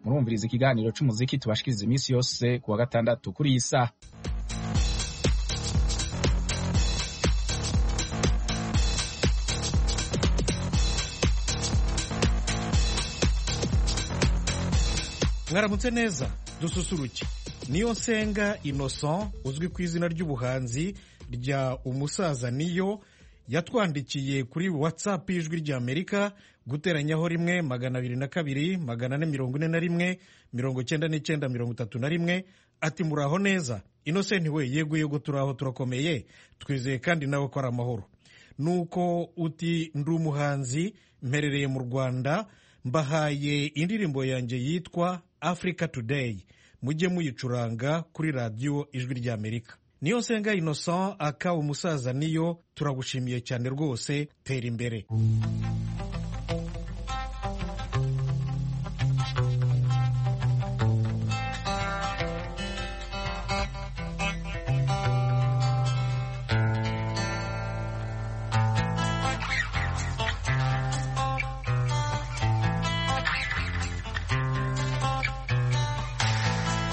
murumviriza ikiganiro cy'umuziki tubashikiriza iminsi yose ku wa gatandatu kuri iyi saha mwaramutse neza dususuruke niyo nsenga innocent uzwi ku izina ry'ubuhanzi rya umusaza niyo yatwandikiye kuri watsapu y'ijwi ry'amerika guteranyaho rimwe magana abiri na kabiri magana ane mirongo ine na rimwe mirongo icyenda n'icyenda mirongo itatu na rimwe ati muraho neza innocent we yego yego turaho turakomeye twizeye kandi nawe ko ari amahoro nuko uti ndi umuhanzi mperereye mu rwanda mbahaye indirimbo yanjye yitwa africa today mujye muyicuranga kuri radiyo ijwi ry'amerika niyo nsenga innocent aka umusaza niyo turagushimiye cyane rwose tera imbere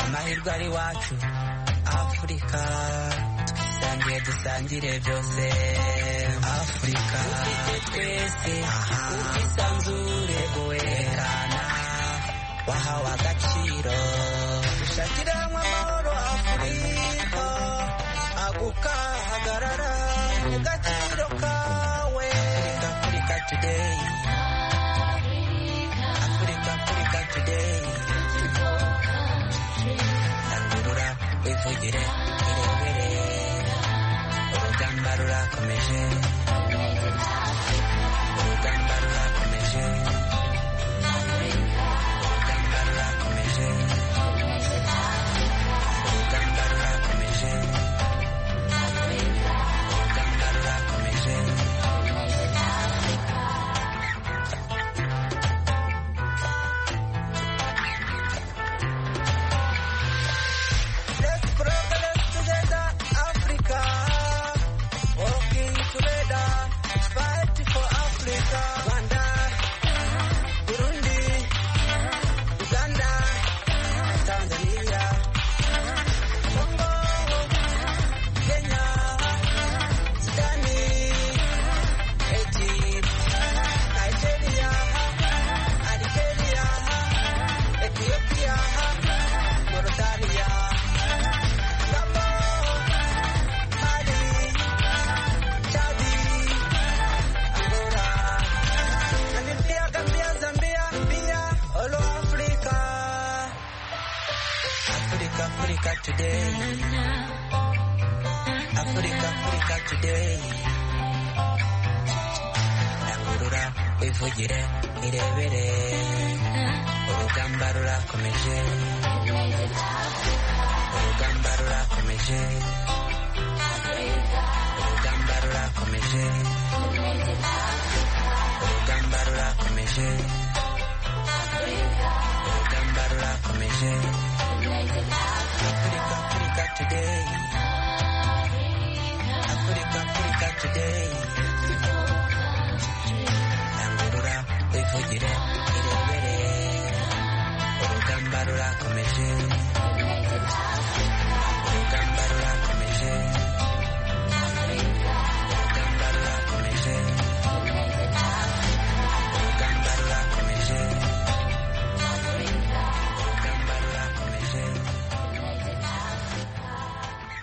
amahirwe ari wacu afurika twisangiye dusangire byose afurika ufite twese ubwisanzure werekana wahawe agaciro dushakire hamwe amahoro afurika agukahagarara mu gaciro kawe afurika afurika today afurika afurika today rangurura wivugire irebere urugamba rurakomeje urugamba rurakomeje urugamba rurakomeje urugamba rurakomeje urugamba rurakomeje Let's progress together, Africa. Working together, fight for Africa. Rwanda, Burundi, Uganda, Tanzania, Congo, Kenya, Sudan, Egypt, Nigeria, Algeria, Ethiopia, Mauritania. Africa today, Africa, Africa today. Rangurura wivugire irebere, urugamba rurakomeje, urugamba rurakomeje, urugamba rurakomeje, urugamba rurakomeje, urugamba rurakomeje. Africa, Africa today. Africa, Africa today. Rangurura wivugire irebere, urugamba rurakomeje, urugamba rurakomeje, urugamba rurakomeje, urugamba rurakomeje, urugamba rurakomeje.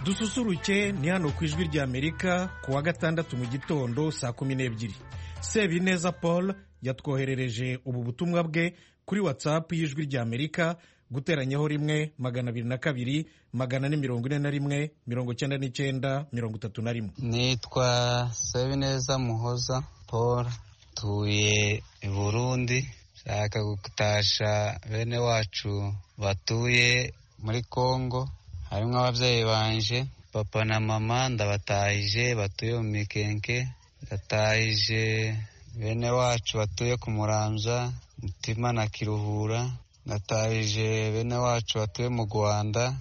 dususuruke ni hano ku ijwi ry'amerika ku wa gatandatu mu gitondo saa kumi n'ebyiri sebineza paul yatwoherereje ubu butumwa bwe kuri watsapu y'ijwi ry'amerika guteranyaho rimwe magana abiri na kabiri magana ane mirongo ine na rimwe mirongo icyenda n'icyenda mirongo itatu na rimwe nitwa Sabineza Muhoza Paul tuye i Burundi nshaka gutasha bene wacu batuye muri Kongo harimo ababyeyi banje papa na mama ndabatahije batuye mu mikenke ndatahije bene wacu batuye ku muramza mutima na kiruhura ndatahije bene wacu batuye mu rwanda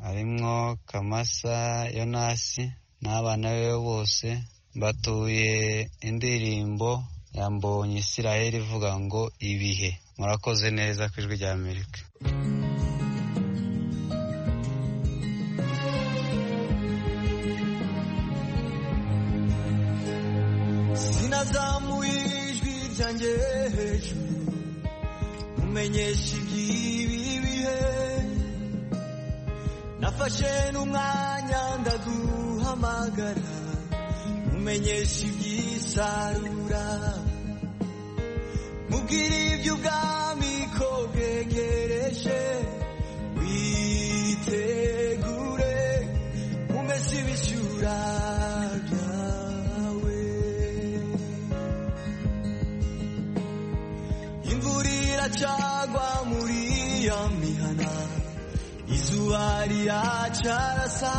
harimo kamasa yonasi n'abana be bose batuye indirimbo yambonye isirayeli ivuga ngo ibihe murakoze neza ku ijwi rya amerika sinazamuye ijwi ryanjye hejuru mumenyesha iby'ibi bihe nafashe n'umwanya ndaguhamagara mumenyesha iby'isarura mubwire iby'ubwami ko bwegereje witegure umese ibishyura byawe imvura iracagwa muri iyo mihana izuba riracarasa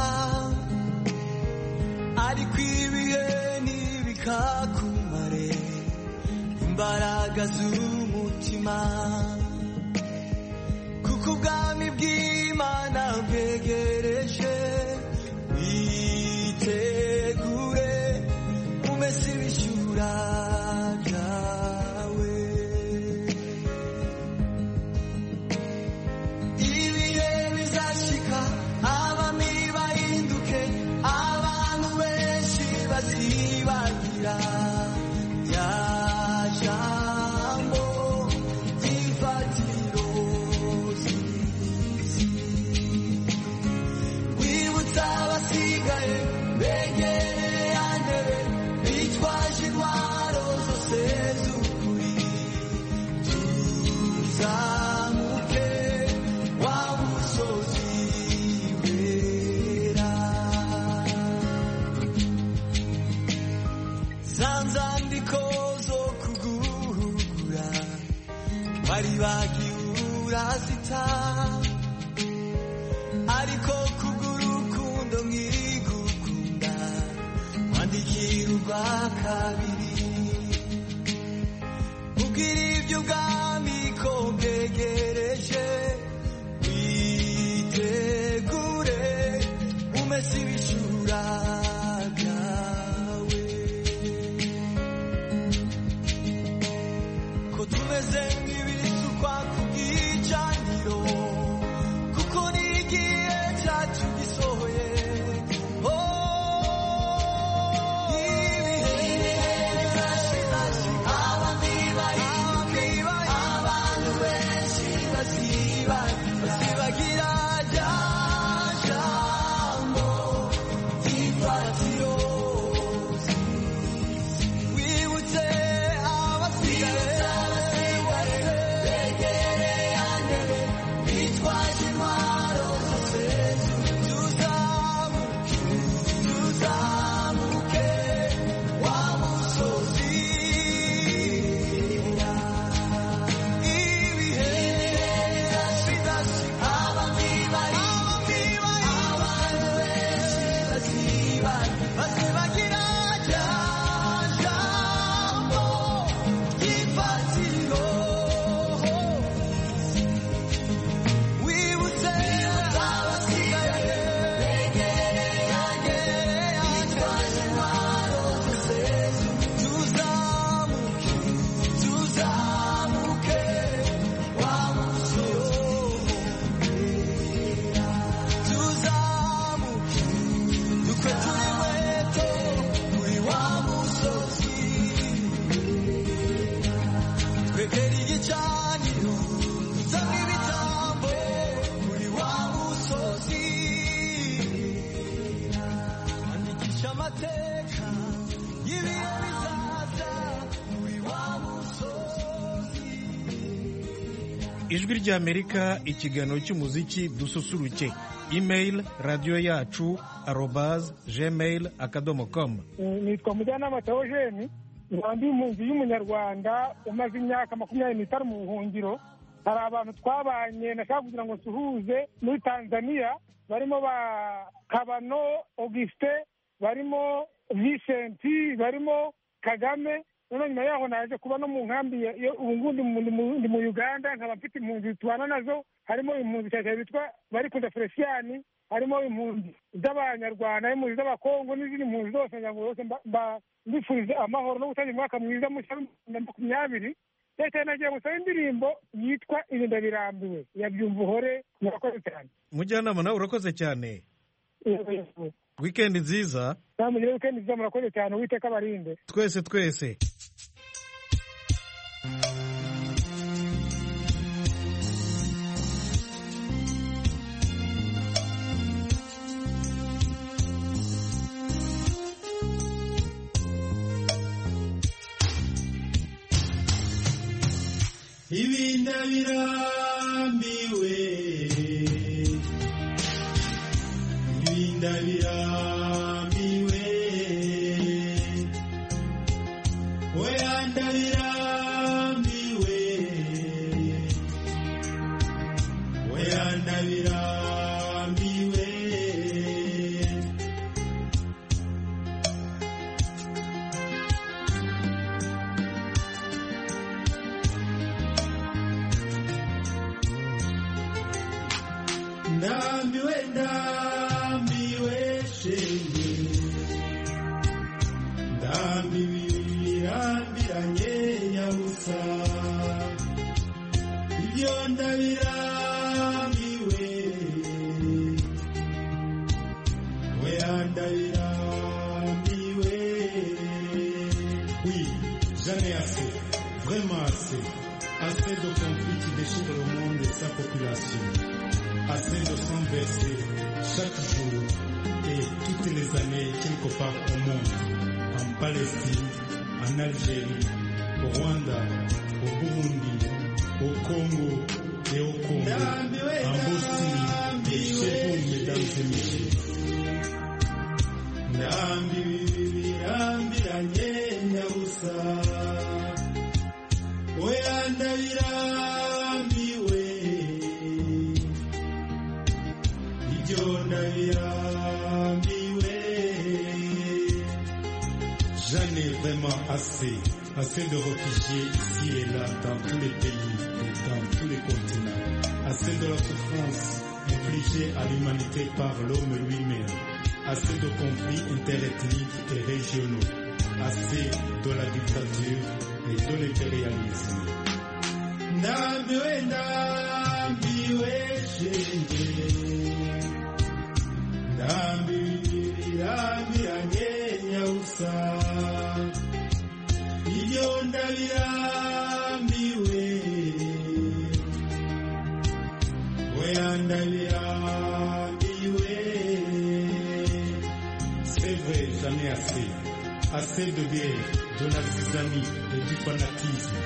ariko ibihe ntibikakumare imbaraga z'umutima kuko ubwami bw'imana bwegereje witegure umese ibishyura byawe ibihe bizashika abami bahinduke abantu benshi bazibagira rya jambo ry'imfatiro z'isi wibutsa abasigaye begereye yandebe bitwaje intwaro zose z'ukuri tuzamuke wa musozi wera za nzandiko zo kuguhugura bari bagiura zita ariko kubw'urukundo mwigukunda wandikira urwa kabiri ubwira ibyo ubwami ko bwegereje witegure umese ibishura byawe ko tumeze nk'ibisukwa ku bwicaniro kuko ni igihe cyacu gisohoye Oh, ibihe bizashira, abami bahinduke, abantu benshi bazibagira, bazibagira rya jambo ry'imfatiro z'isi. Wibutse abasigaye begereye andebe bitwaje intwaro zose tuzamuke tuzamuke wa musozi ibihe birashidasi abami bari abantu benshi baziba bazibagira rya jambo ry'imfatiro wibutse abasigaye begereye agere bitwaje intwaro zose tuzamuke tuzamuke wa musozi wera tuzamuke dukwe turi inkweto kuri wa musozi twegera igicaniro dusanga ibitambo kuri wa musozi andikisha amateka y'ibihe bizaza kuri wa musozi ijwi ry'amerika ikiganiro cy'umuziki dususuruke imeyili radiyo yacu arobazi gmail akadomo komu nitwa mujyanama teogene nkaba ndi impunzi y'umunyarwanda umaze imyaka makumyabiri n'itanu mu buhungiro hari abantu twabanye nashaka kugira ngo nsuhuze muri tanzania barimo ba kabano augustin barimo visenti barimo kagame noneho nyuma yaho naje kuba no mu nkambi ya- ya- ubu ngubu ndi mu- ndi mu- ndi mu uganda nkaba mfite impunzi tubana nazo harimo impunzi cyane cyane bitwa barikunda feliciyani harimo impunzi z'abanyarwanda impunzi z'abakongo n'izindi mpunzi zose kugira ngo zose mba- mba- mbifurize amahoro no gutangira umwaka mwiza mushya w'ibihumbi bibiri na makumyabiri leta yanagiye gusaba indirimbo yitwa irinda birambiwe ya byumva uhore murakoze cyane mujyanama nawe urakoze cyane wikendi nziza namugire wikendi nziza murakoze cyane uwiteka abarinde twese twese ibinda birambiwe ibinda birambiwe oyanda birambiwe oyanda birambiwe ndambiwe ndambiwe shenge ndambiwe birambiranye nyabusa ibyo ndabirambiwe oya ndabirambiwe oui jamais assez vraiment assez assez de conflits qui déchirent le monde et sa population assez de sang versé chaque jour et toutes les années quelque part au monde, en Palestine, en Algérie, au Rwanda, au Burundi, au Congo et au Congo, en Bosnie et chez vous, mesdames et messieurs. Ndambi bibi birambi ranyenya busa Oya ndabirambiwe ibyo ndabirambiwe j'en ai vraiment assez assez de réfugiés ici et là dans tous les pays et dans tous les continents assez de la souffrance infligée à l'humanité par l'homme lui-même assez de conflits interethniques et régionaux assez de la dictature et de l'impérialisme ndambiwe ndambiwe shenge ndambirambiranye nyabusa ibyo ndabirambiwe oya ndabirambiwe c'est vrai j'en ai assez assez de guerre de l'artisanat et du fanatisme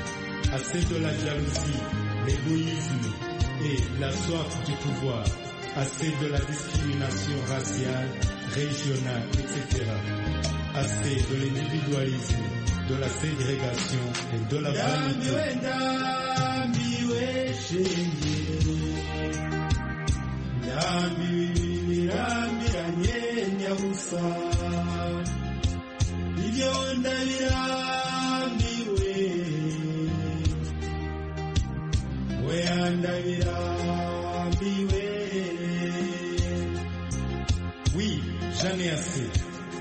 assez de la jalousie l'égoïsme et la soif du pouvoir assez de la discrimination raciale, régionale, etc. Assez de l'individualisme, de la ségrégation et de la vanité. Oui, j'en ai assez.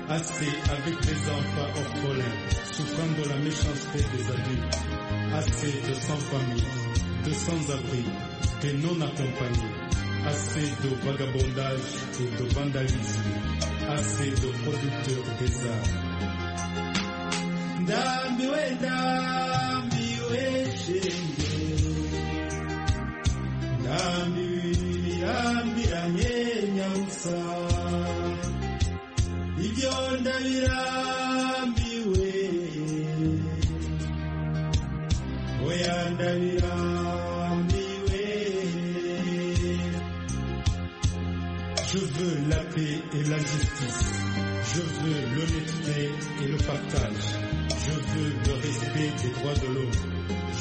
Assez avec des enfants orphelins, souffrant de la méchanceté des adultes. Assez de sans famille, de sans-abri, de non-accompagnés. Assez de vagabondage et de vandalisme. Assez de producteurs des arts. Ndambiwe, ndambiwe, shenge. ndambirambiranye nyabusa ibyo ndabirambiwe oya ndabirambiwe je veux la paix et la justice je veux l'honnêteté et le partage je veux le respect des droits de l'homme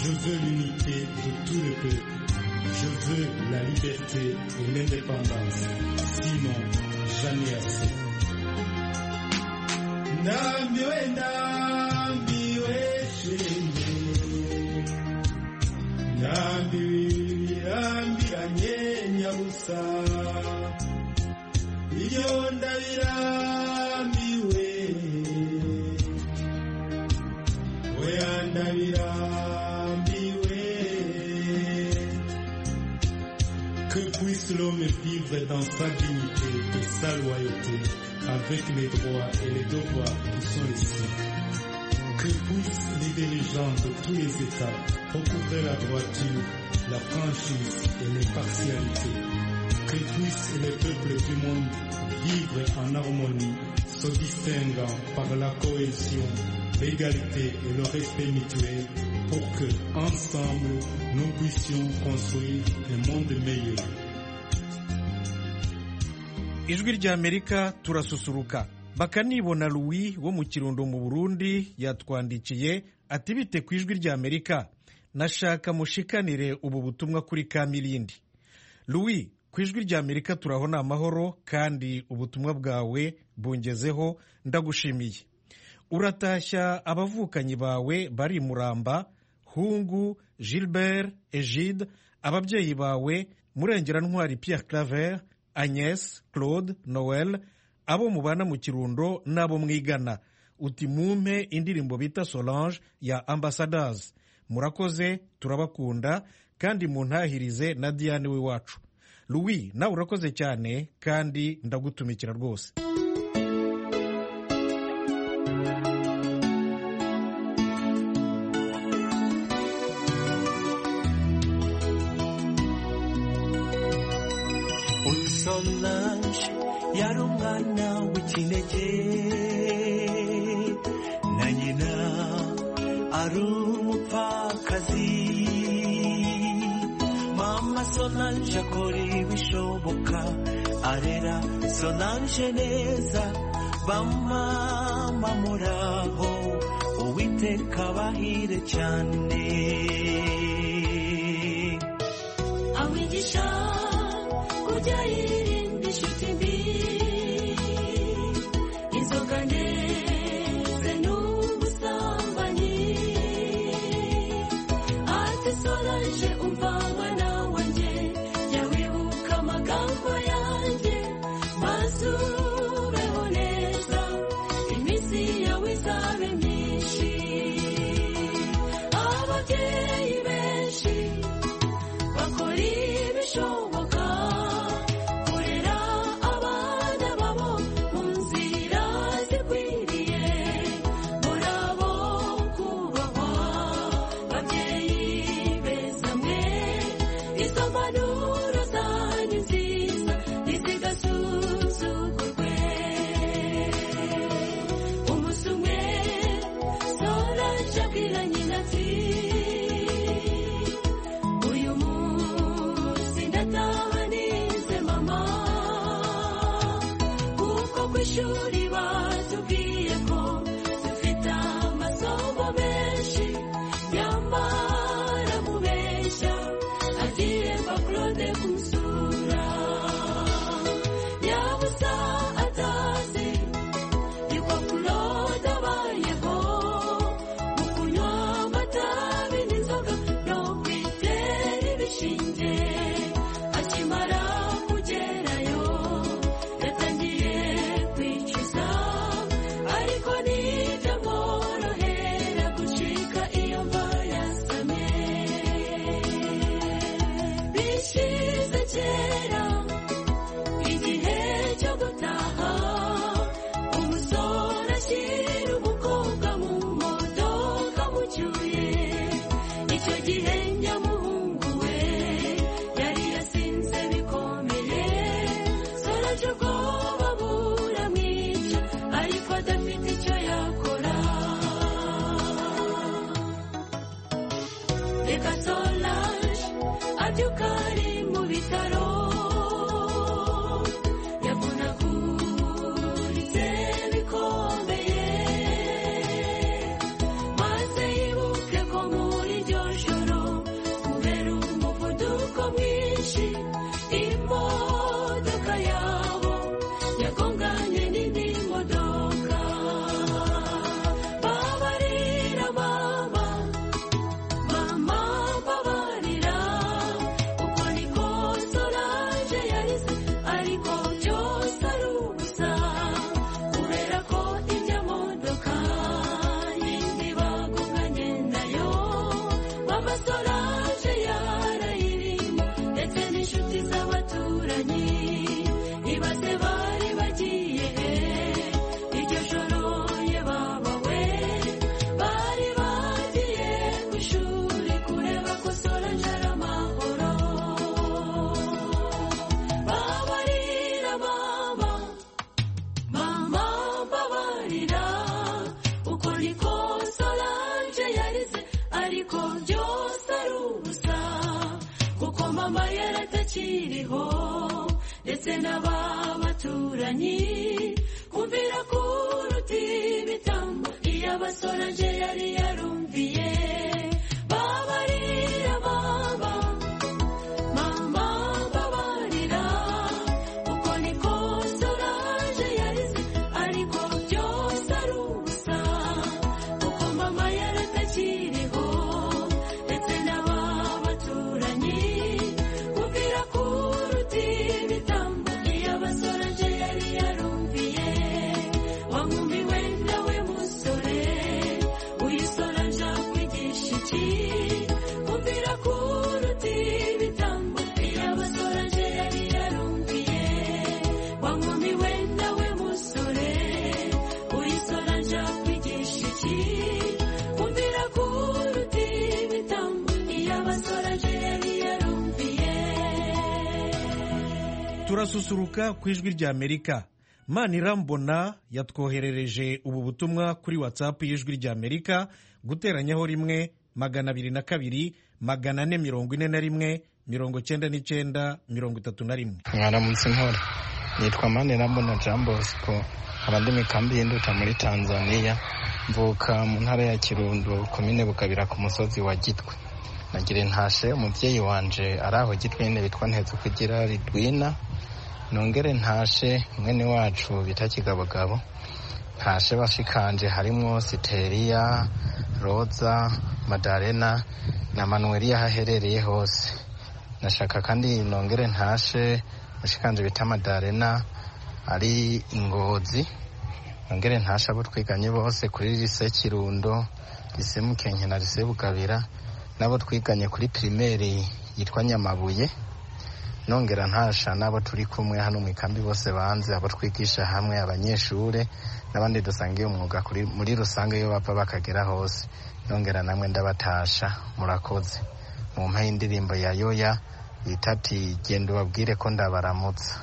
je veux l'unité de tout le peuple je veux la liberté et l'indépendance. Sinon, jamais assez. Nambiwe, nambiwe, shenge. Nambiwe, nambiranye, nyabusa. iyo ndabirambiwe we ndabirambiwe que puisse l'homme vivre dans sa dignité et sa loyauté avec les droits et les devoirs qui sont les siens que puissent les dirigeants de tous les États recouvrer la droiture, la franchise et l'impartialité. Que puissent les peuples du monde vivre en harmonie, se distinguant par la cohésion, l'égalité et le respect mutuel pour que, ensemble, nous puissions construire un monde meilleur. ijwi ry'amerika turasusuruka bakanibona louis wo mu kirundo mu burundi yatwandikiye ati bite ku ijwi ry'amerika nashaka mushikanire ubu butumwa kuri kamirindi louis ku ijwi ry'amerika turabona amahoro kandi ubutumwa bwawe bungezeho ndagushimiye uratashya abavukanyi bawe bari i muramba hungu gilbert egide ababyeyi bawe murengera ntwari pierre claver agnes claude noel abo mubana mu kirundo n'abo mwigana uti mumpe indirimbo bita solange ya ambassadors murakoze turabakunda kandi muntahirize na diane w'iwacu louis nawe urakoze cyane kandi ndagutumikira rwose Uyu Solange yari umwana w'ikinege na nyina ari umupfakazi mama Solange akora ibishoboka arera Solange neza bamama muraho uwiteka abahire cyane awigisha kujya yirinda inshuti mbi inzoga ndetse n'ubusambanyi ati solange umva mwana wanjye jya wibuka amagambo yanjye maze ubeho neza iminsi yawe izabe myinshi ababyeyi benshi bakora ibishoboka kurera abana babo mu nzira zikwiriye muri abo kubahwa babyeyi beza mwe izo mpanuro zanyu nziza ntizigasuzugurwe umunsi umwe solange abwira nyina ati uyu munsi ndataha nize mama kuko ku ishuri batubwiye ko dufite amasomo menshi nyamara mubeshya agiye mba claude kumusura yabusa atazi yuko claude abayeho mu kunywa amatabi n'inzoga no kwitera ibishinge akimara kugerayo yatangiye kwicuza ariko ntibyamworohera gucika iyo mva yasamye bishize kera igihe cyo gutaha umusore ashyira umukobwa mu modoka mucyuye icyo gihe nyamuhungu we yari yasinze bikomeye soraje ubwoba buramwica ariko adafite icyo yakora reka solange abyuka ari mu bitaro abaturanyi ibaze bari bagiye he iryo joro ye baba we bari bagiye ku ishuri kureba ko solange ari amahoro babarira mama mama mbabarira uko niko solange yarize ariko byose ari ubusa kuko mama yaratakiriho ndetse n'aba baturanyi kumvira kuruta ibitambo iyo abasorange yari yarumviye babarira mama mama babarira kuko niko solange yarize ariko byose ari ubusa kuko mama yaratakiriho ndetse n'aba baturanyi kumvira kuruta ibitambo iyo abasorange yari yarumviye wa nkumi we nawe musore uyisorange akwigisha iki kumvira kuruta ibitambo iyo abasorange yari yarumviye wa nkumi we nawe musore uyisorange akwigisha iki kumvira kuruta ibitambo iyo abasorange yari yarumviye turasusuruka ku ijwi rya amerika manirambona yatwoherereje ubu butumwa kuri watsapu y'ijwi rya amerika guteranyaho rimwe magana abiri na kabiri magana ane mirongo ine na rimwe mirongo cyenda n'icyenda mirongo itatu na rimwe mwaramutse mpora nitwa manirambona jean bosco nkaba ndi mu kambi y'induta muri tanzania mvuka mu ntara ya kirundo komine bukabira ku musozi wa gitwe nagira intashe umubyeyi wanje ari aho gitwe nyine bitwa ntetse kugira ridwina nongere ntashe mwene wacu bita kigabogabo ntashe bashikanje harimo siteriya roza madarena na manuweli aho aherereye hose nashaka kandi nongere ntashe mushikanje bita madarena ari ingozi nongere ntashe abo twiganye bose kuri lise kirundo lise mukenke na lise bukabira n'abo twiganye kuri pirimeri yitwa nyamabuye nongera ntasha n'abo turi kumwe hano mu ikambi bose banze abo twigisha hamwe abanyeshure n'abandi dusangiye umwuga kuri- muri rusange iyo bapfa bakagera hose nongera namwe ndabatasha murakoze mu mpa y'indirimbo ya yoya yita ati genda ubabwire ko ndabaramutsa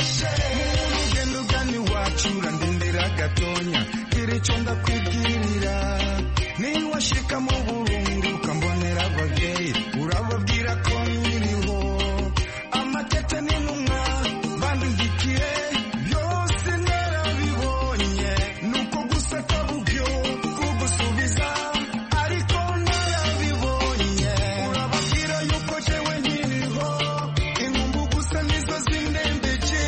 ugenda ugana iwacu urandindira gatonya icyo ndakwibwirira niba washika mu burundu ukambonera ababyeyi urababwira ko nkiriho amatete n'intumwa bandugikiye byose narabibonye ni uko guseka bubyo kugusubiza ariko narabibonye urababwira yuko jewe nkiriho inkumbu gusa nizo zindembeje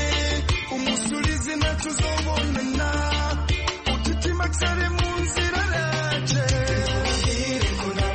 umusulizi natuzobonana ututimaksare munzira yaje ubabwire ko na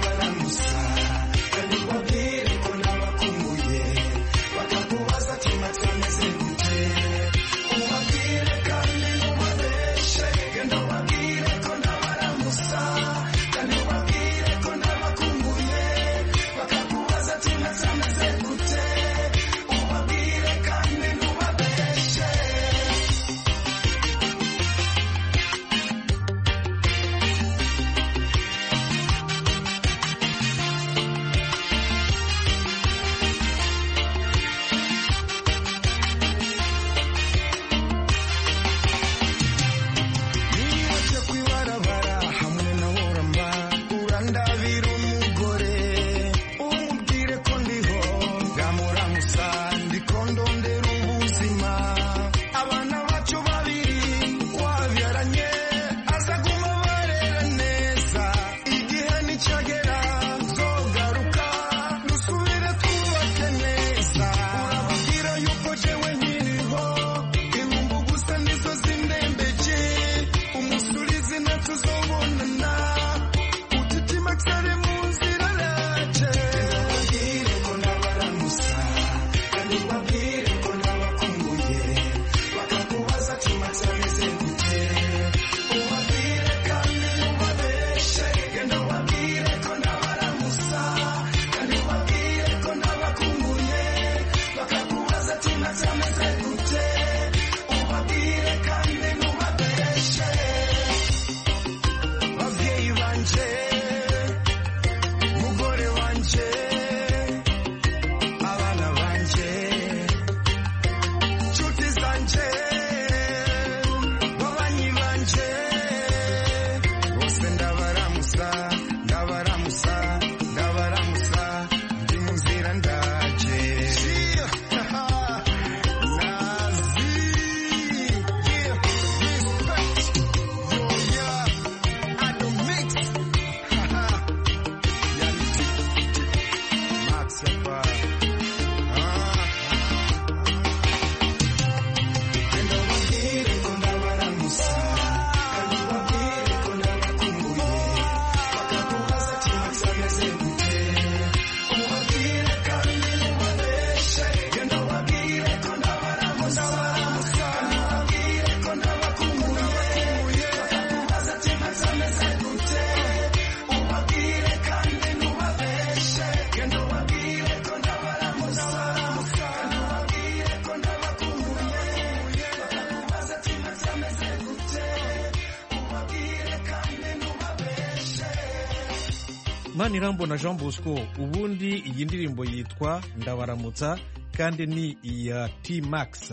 manirambona jean bosco ubundi iyi ndirimbo yitwa ndabaramutsa kandi ni iya t max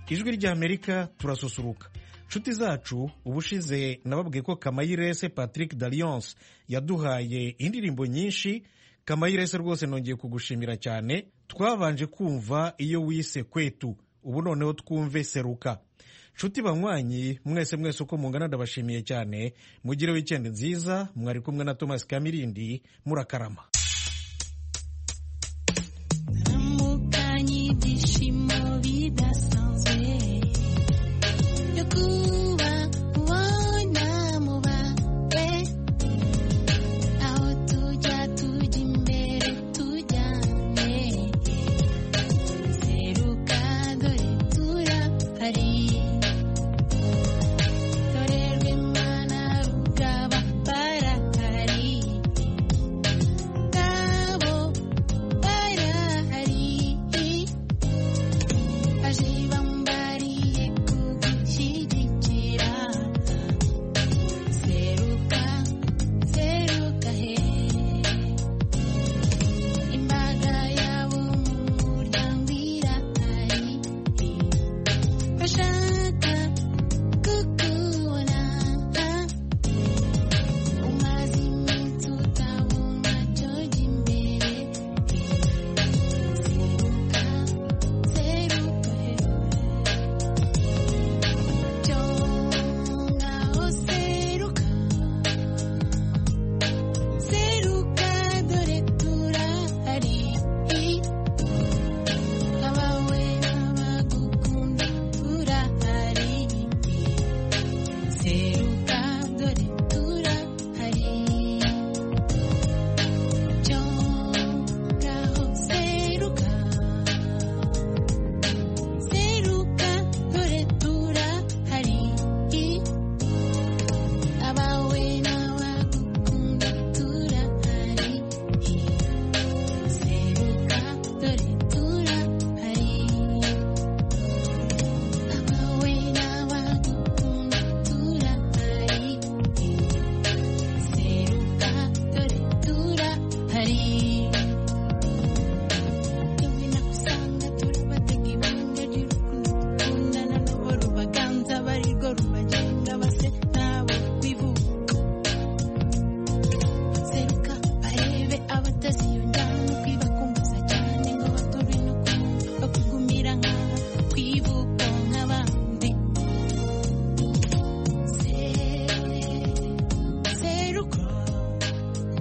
ijwi ry'amerika turasusuruka inshuti zacu ubushize nababwiye ko kamayirese patrick dalliance yaduhaye indirimbo nyinshi kamayirese rwose nongeye kugushimira cyane twabanje kumva iyo wise kwetu ubu noneho twumve seruka nshuti banywanyi mwese mwese uko mungana ndabashimiye cyane mugire wikendi nziza mwari kumwe na thomas kamirindi murakarama